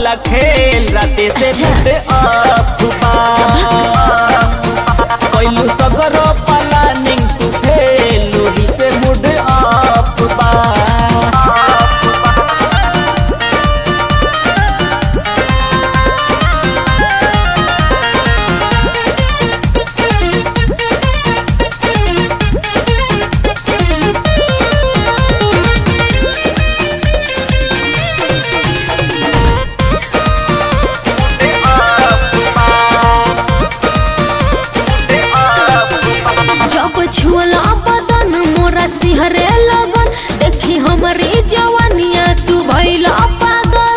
वाला खेल राते से अच्छा। मुझे अफबा कैलू सगरो प्लानिंग तू फेल लोही से मुड अफबा जब छुअला बदन मोरा सिहरे लगन देखी हमरी जवानिया तू भइला पागल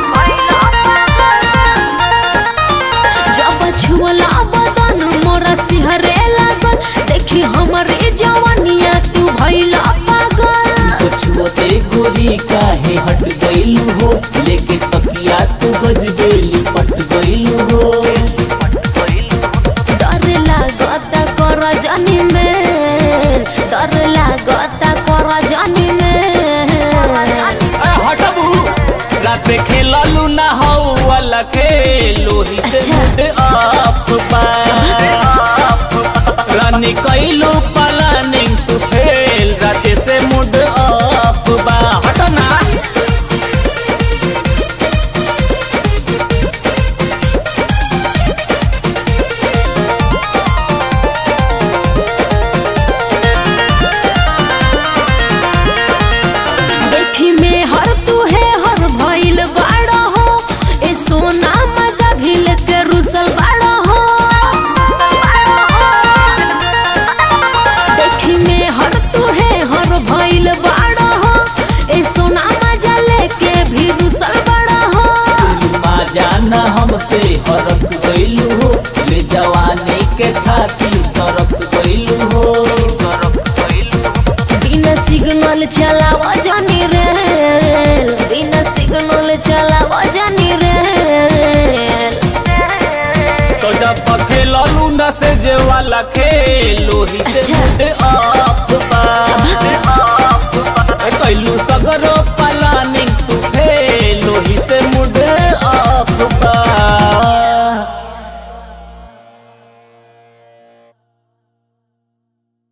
जब छुअला बदन मोरा सिहरे लगन देखी हमरी जवानिया तू भइला पागल छुअते गोरी काहे हट गइलू हो लेके तकिया तू गजबेली पट गइलू हो डर लागत कर जानी में डर लागत कर जानी में ए, हटबू रात खेललू ना हौ वाला खेल लोही से अच्छा। मुड अफबा रानी कैलू प्लानिंग तू फेल राते से मुड अफबा हट ना देखी में हर तू है हर भइल बाड़ा हो ए सोना मजा भिल के रुसल बाड़ा हो देखी में हर तू है हर भइल बाड़ा हो ए सोना मजा लेके भी रुसल बाड़ा हो मा जाना हमसे हरक गइलू हो ले जवानी के खातिर सरक गइलू हो सरक गइलू हो बिना सिग्नल चलाव जानी रे बिना सिग्नल चलाव जानी रे तो जब खेललू न से जे वाला खेल लोही से अच्छा। मुड अफबा कैलू सगरो पला